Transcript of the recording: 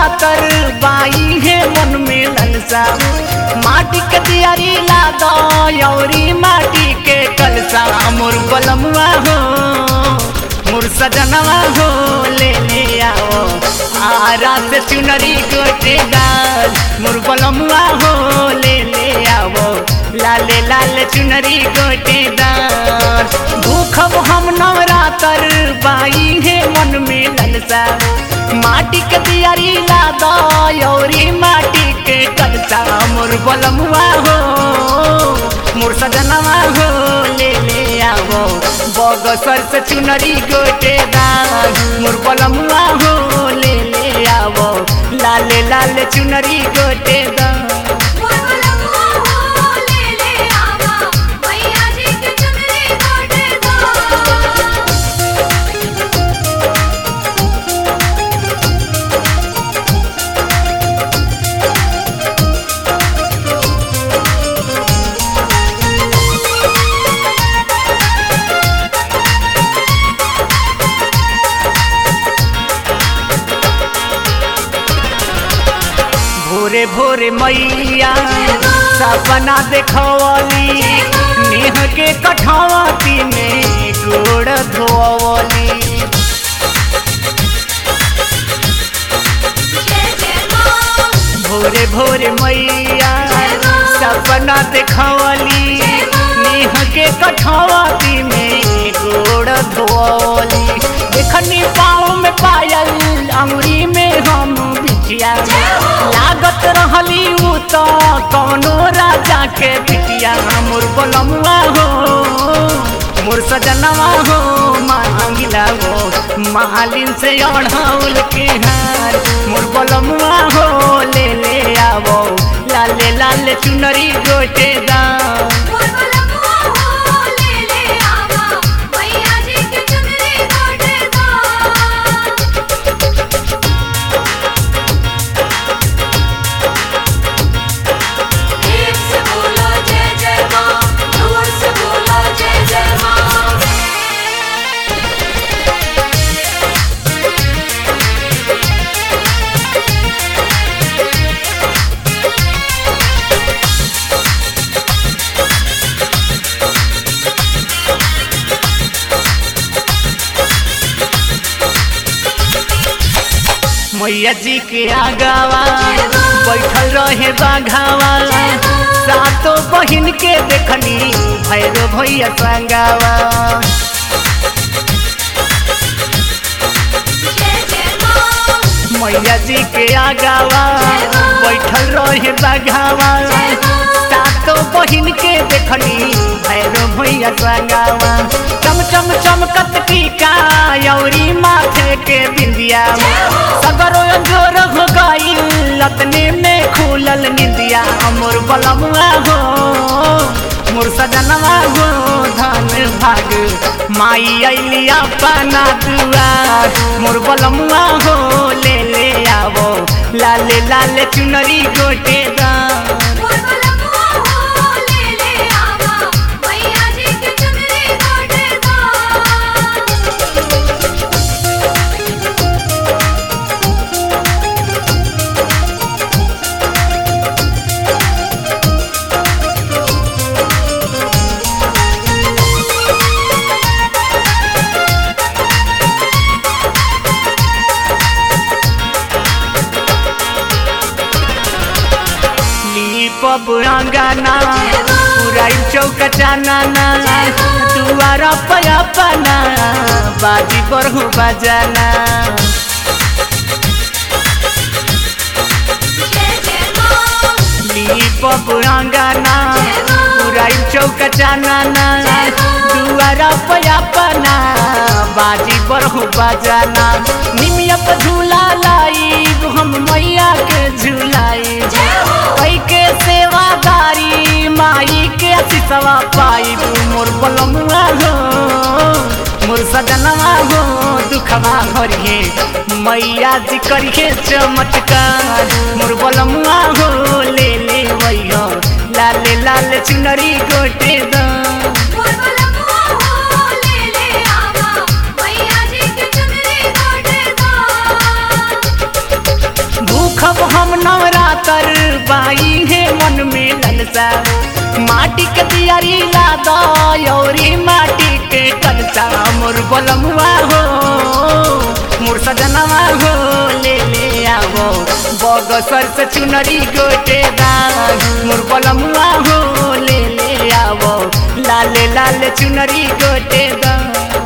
नवरातर बाई है मन में ललसा माटी के दियारी ला दो यौरी माटी के कलसा मोर बलमुआ हो मोर सजनवा हो ले ले आओ आरा से चुनरी गोटेदार मोर बलमुआ हो ले ले आओ लाले लाले चुनरी गोटेदार भूखब हम नवरातर बाई है मन में ललसा माटी के दियारी ला दो यौरी माटी के कलसा मोर बलमुआ हो मोर सजनवा हो ले ले आओ बगसर से चुनरी गोटेदार मोर बलमुआ हो ले ले आओ लाले लाले चुनरी गोटेदार मोर बलमुआ हो ले ले आवा मैया जी के चुनरी गोटे दो भोरे भोरे मैया सपना देखवली नेह के कठवती में गोड़ धोवली जय जय मां भोरे भोरे मैया सपना देखवली नेह के कठवती में गोड़ धोवली देखनी पाँव में पायल अंगुरी में हम बिटिया लागत रहली उ तो कौनो राजा के बिटिया मोर बलमुआ हो मोर सजनवा हो मांगिला हो मालिन से अढ़ौल के हार मोर बलमुआ हो ले ले आवो लाले लाले चुनरी गोटेदार मोर बलमुआ हो ले ले आवा मैया जी के चुनरी गोटे दो एक से बोलो जय जय मां दूर से बोलो जय जय मां मैया जी के आगावा बैठल रहे बाघावा सातो बहिन के देखनी भैरो भैया संगावा जय जय मां मैया जी के आगावा बैठल रहे बाघावा सातो बहिन के देखनी भैरो भैया संगावा चम चम चमकत टीका यौरी माथे के बिंदिया सगरो जोर हो गई लतने में खुलल निंदिया मोर बलमुआ हो मोर सजनवा हो धन भाग माई अली अपना दुआर मोर बलमुआ हो ले ले आवो लाले लाले चुनरी गोटेदार मोर बलमुआ हो ले ले आवा मैया जी के चुनरी गोटे दो लीपब अंगना पुराई चौक चानना दुआरा पयापना बाजी बरहु बजाना जय जय मां लीपब अंगना पुराई चौक चानना दुआरा पयापना बाजी बरहु बजाना निमिया पर झूला लाई हम मैया के झूलाई ओई के सेवादारी माई के सिसवा पाई मोर बलमुआ हो मोर सजनवा हो दुखवा भरिए मैया जी करिए चमत्कार मोर बलमुआ हो ले ले वैया लाले लाले चुनरी गोटे दा मोर बलमुआ हो ले ले आवा मैया जी के चुनरी गोटे दो तर बाई है मन में ललसा माटी के दियारी ला दौरी माटी के कलसा मोर बलमुआ हो मोर सजनवा हो ले ले आवो बगसर से चुनरी गोटे दाग मोर बलमुआ हो ले ले आवो लाल लाल चुनरी गोटे दाग